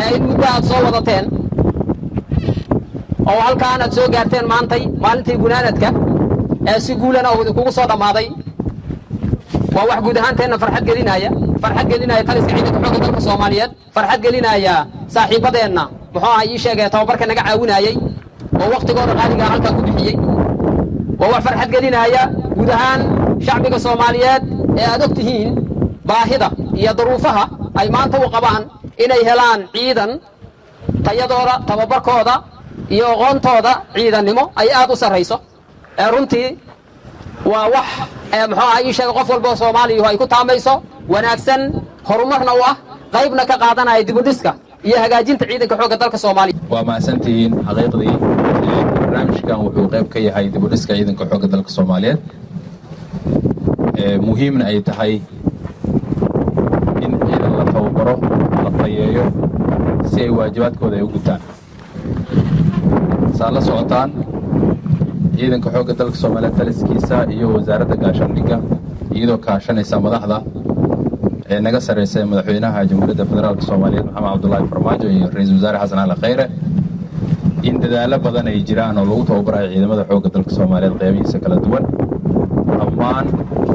ee in muddo aad soo wadateen oo halkaan aad soo gaarteen maantay maalintii gunaanadka ee si guulana uu idinkugu soo dhammaaday waa wax guud ahaanteenna farxad gelinaya farxad gelinaya taliska ciidanka xoogga dalka soomaaliyeed farxad gelinaya saaxiibadeenna muxuu aha ii sheegay tababarka naga caawinayey oo wakhtigooda qaaligaa halkaa ku bixiyey waa wax farxad gelinaya guud ahaan shacbiga soomaaliyeed ee aad og tihiin baahida iyo duruufaha ay maanta u qabaan inay helaan ciidan tayadooda tababarkooda iyo aqoontooda ciidannimo ay aad u sarrayso ee runtii waa wax muxuu aha ii sheega qof walba oo soomaaliyuhu ay ku taamayso wanaagsan horumarna u ah qaybna ka qaadanaya dibudhiska iyo hagaajinta ciidanka xoogga dalka soomaaliya waa mahadsantihiin xaqiiqdii barnaamijkan wuxuu qayb ka yahay dibudhiska ciidanka xoogga dalka soomaaliyeed muhiimna ay tahay in ciidan la tababaro la tayeeyo si ay waajibaadkooda ay u gutaan saa la socotaan ciidanka xoogga dalka soomaaliyeed taliskiisa iyo wasaaradda gaashaandhigga iyadoo kaashanaysa madaxda ee naga sarraysa ee madaxweynaha jamhuuriyadda federaalk soomaaliyeed maxamed cabdulaahi farmaajo iyo ra-iisul wasaare xasan cali khayre in dadaallo badan ay jiraan oo lagu tababarayo ciidamada xoogga dalka soomaaliyeed qeybihiisa kala duwan dhammaan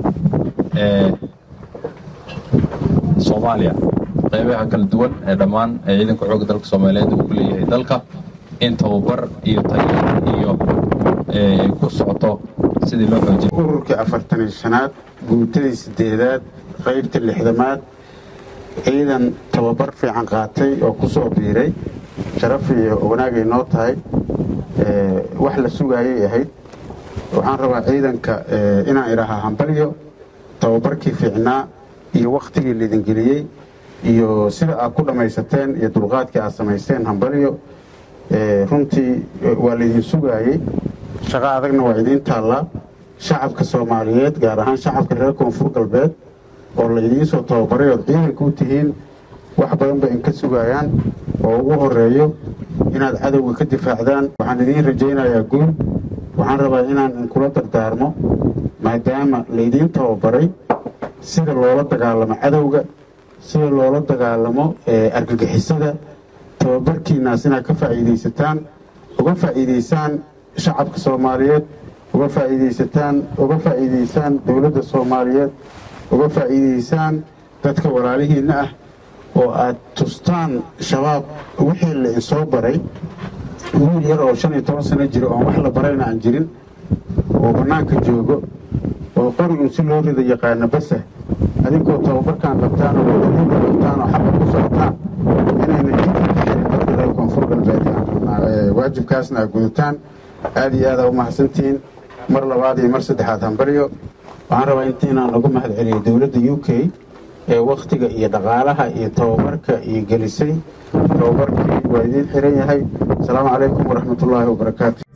soomaaliya qeybaha kala duwan ee dhammaan ee ciidanka xoogga dalka soomaaliyeed uu ku leeyahay dalka in tababar iyo tayo iyo ay ku socoto sidii loo xoojin ururkii afartan iyo shanaad guutadii sideedaad qaybta lixdamaad ciidan tababar fiican qaatay oo ku soo biiray sharaf iyo wanaagay noo tahay wax la sugaayay ahayd waxaan rabaa ciidanka inaan idhaahaa hambalyo tababarkii fiicnaa iyo wakhtigii laidingeliyey iyo sida aad ku dhammaysateen iyo dulqaadkii aad samaysteen hambalyo runtii waa laydin sugaayey shaqo adagna waa idiin taallaa shacabka soomaaliyeed gaar ahaan shacabka reer koonfur galbeed oo laydiin soo tababaray ood ciidanka u tihiin wax badan bay inka sugayaan oo ugu horeeyo inaad cadowga ka difaacdaan waxaan idiin rajaynayaa guul waxaan rabaa inaan inkula dardaarmo maadaama laydiin tababaray sida loola dagaalamo cadowga sida loola dagaalamo argagixisada tababarkiinaas inaad ka faa'iidaysataan uga faa'iidaysaan shacabka soomaaliyeed uga faa'iidaysataan uga faa'iidaysaan dowladda soomaaliyeed uga faa'iidaysaan dadka walaalihiinna ah oo aad tustaan shabaab wixii la isoo baray wiil yar oo shan iyo toban sano jiro oon wax la barayna aan jirin oo bannaanka joogo oo qorigun si loo rida yaqaana basa adinkoo tababarkaan qabtaan oo wadadiinka qabtaan oo xabad ku socotaan inayna jidka ka xirin dadka reer koonfur galbeed aan rabnaa waajibkaasna aad gudataan aad iyo aada u mahadsantihiin mar labaad iyo mar saddexaad hambaryo waxaan rabaa inta inaan lagu mahad celiyo dowladda u k ee wakhtiga iyo dhaqaalaha iyo tababarka iyo gelisay tababarkii waa idiin xiran yahay asalaamu calaykum waraxmatullaahi wabarakaatu